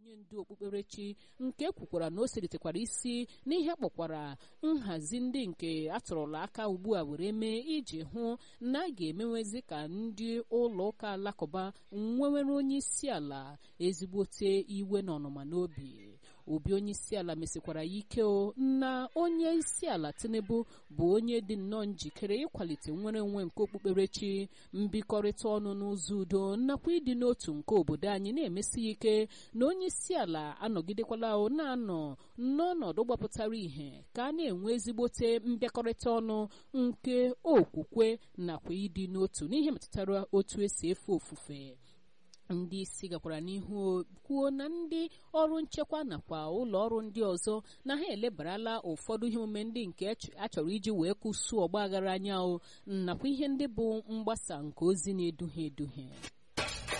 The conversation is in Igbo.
onye ndu okpukperechi nke kwukwara na o selitekwara isi n'ihe kpọkwara nhazi ndị nke atụrụla aka ugbu a were mee iji hụ na a ga-emenwezi ka ndị ụlọ ụka alakụba nwewere onye isi ala ezigbote iwe na ọnụma n'obi obi onye isi ala mesikwara ya ike o na onye isi ala tinubu bụ onye dị nnọọ njikere ịkwalite nnwere onwe nke okpukperechi mbikọrịta ọnụ n'ụzọ udo nakwa ịdị n'otu nke obodo anyị na-emesi ya ike na onye isi ala anọgidekwala o na-anọ n'ọnọdụ gbapụtara ìhè ka a na-enwe ezigbote mbịakọrịta ọnụ nke okwukwe nakwa ịdị n'otu n'ihe metụtara otu esi efe ofufe ndị isi gakwara n'ihu kwuo na ndị ọrụ nchekwa nakwa ụlọ ọrụ ndị ọzọ na ha elebarala ụfọdụ ihe omume ndị nke achọrọ iji wee kwụsụ ọgba aghara anya o nakwa ihe ndị bụ mgbasa nke ozi na-eduhie eduhie